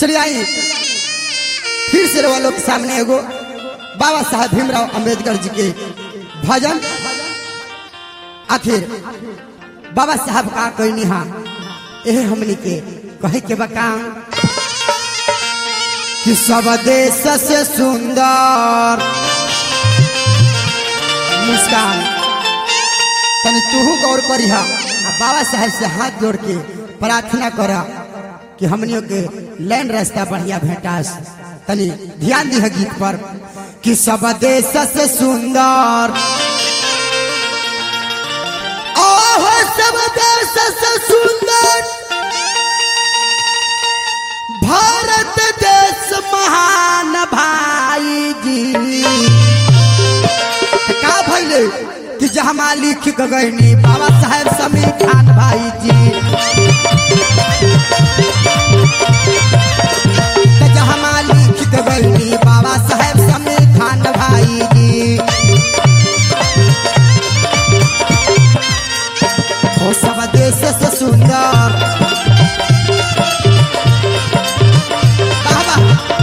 चलिए आई फिर से रवा लोग के सामने एगो बाबा साहब भीमराव अंबेडकर जी के भजन आखिर बाबा साहब का कहनी हा यह हमनी के कहे के बकाम कि सब देश से सुंदर मुस्कान तनी तूहू गौर करिहा आ बाबा साहब से हाथ जोड़ के प्रार्थना करा कि हमनियों के लैन रास्ता बढ़िया भेटास तनी ध्यान दी गीत पर कि सब देश से सुंदर ओह सब देश से सुंदर भारत देश महान भाई जी का भैले कि जहमा लिख गगनी बाबा साहेब समीर खान भाई जी त जहमा लिख गगनी बाबा साहेब समीर खान भाई जी ओ सब देश से सुंदर बाबा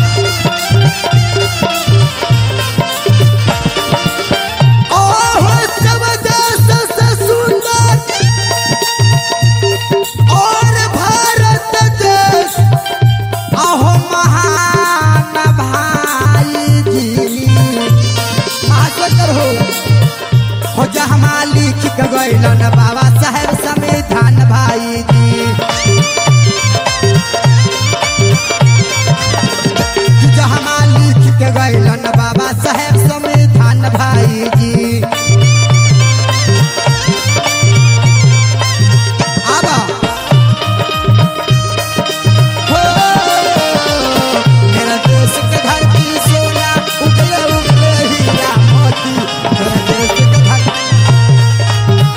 ओह सब देश से सुंदर और भारत देश अहो महान भाई जी मास्टर हो हो जहमा लिख के गइलन बाबा साहेब संविधान भाई जी जहमा लिख के गइलन बाबा साहेब संविधान भाई जी आबा हो मेरा देश के धरती सोना उगले उगले हीरा मोती मेरा देश के धरती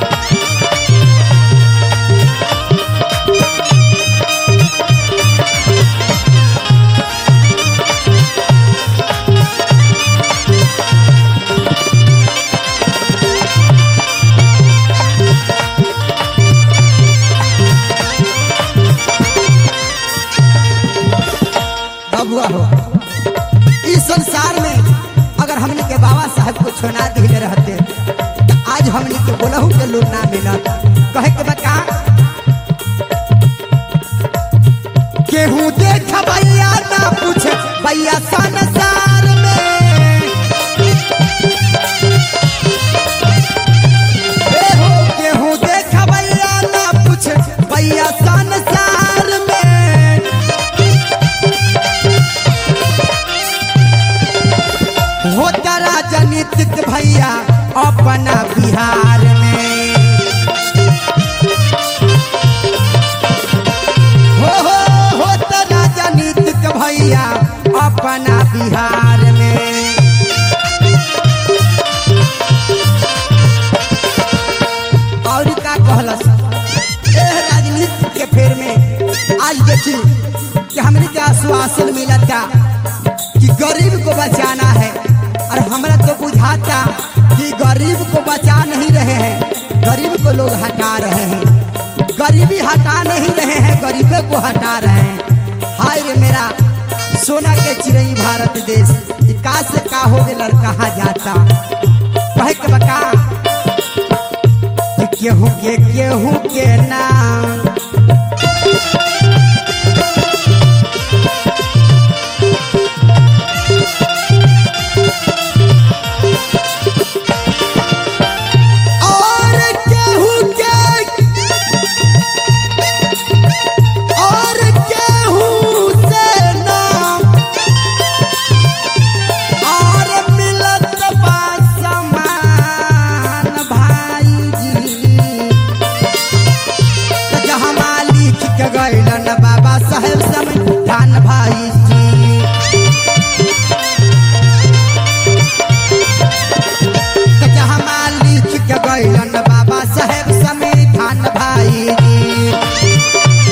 बबुआ हो इस संसार में अगर हमने के बाबा साहब को छोना दिले रहते तो आज हमने के बोलहू के लोग ना मिलत कहे के बता केहू देख भैया ना पूछे भैया संसार में ए हो केहू देख भैया ना पूछे भैया संसार में होता राजनीतिक भैया अपना बिहार में हो हो होता राजनीतिक भैया अपना बिहार में और का कहलस एह राजनीति के फेर में आज देखी कि हमने के आश्वासन मिला था कि गरीब को बचाना है और हमरा तो बुझाता कि गरीब को बचा नहीं रहे हैं गरीब को लोग हटा रहे हैं गरीबी हटा नहीं रहे हैं गरीबे को हटा रहे हैं हाय रे मेरा सोना के चिड़ई भारत देश ई का से का हो गए कहा जाता कहे के बका कि केहू के केहू के नाम और केहू के और केहू से नाम और मिलत बा समान भाई जी त जहमा लिख के गइलन बाबा साहेब संविधान भाई जी त जहमा लिख के गइलन बाबा साहेब संविधान भाई जी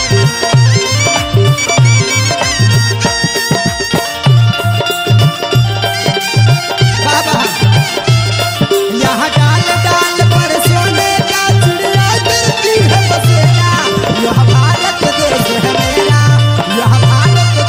बाबा यहाँ डाल डाल पर सोने का चिड़िया गिरती है बसेरा यह भारत देश है मेरा यह भारत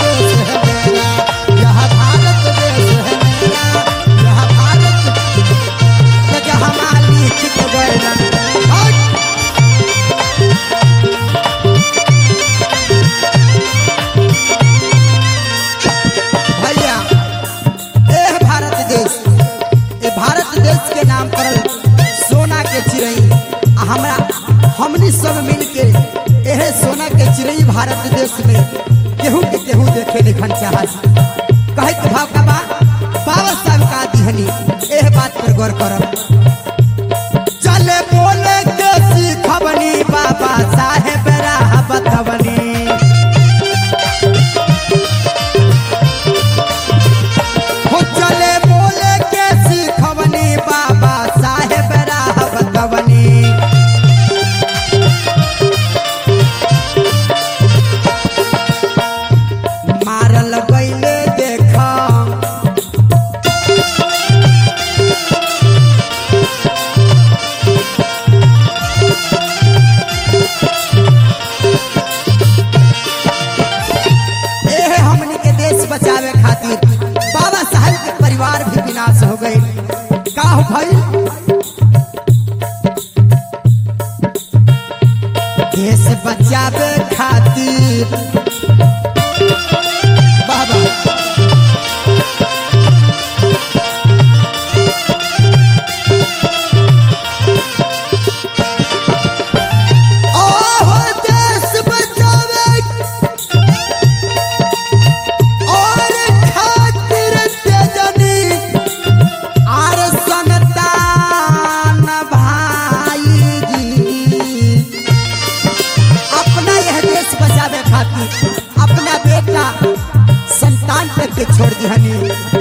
भारत देश में केहू के केहू देखे लिखन चाहत कहे के भाव का बा बाबा साहब का दिहनी एह बात पर गौर करब चले बोले के सीखबनी बाबा साहेब राह बतवनी हो चले बोले के सीखबनी बाबा साहेब राह बतवनी मारल गईले देखा एह हमनी के देश बचावे खातिर बाबा साहब के परिवार भी विनाश हो गई का हो भाई देश बचावे खातिर बाबा ओहो देश बचावे और खातिर तेजनी आर संतान भाई जी अपना यह देश बचावे खातिर अपना बेटा संतान पे के छोड़ दिहनी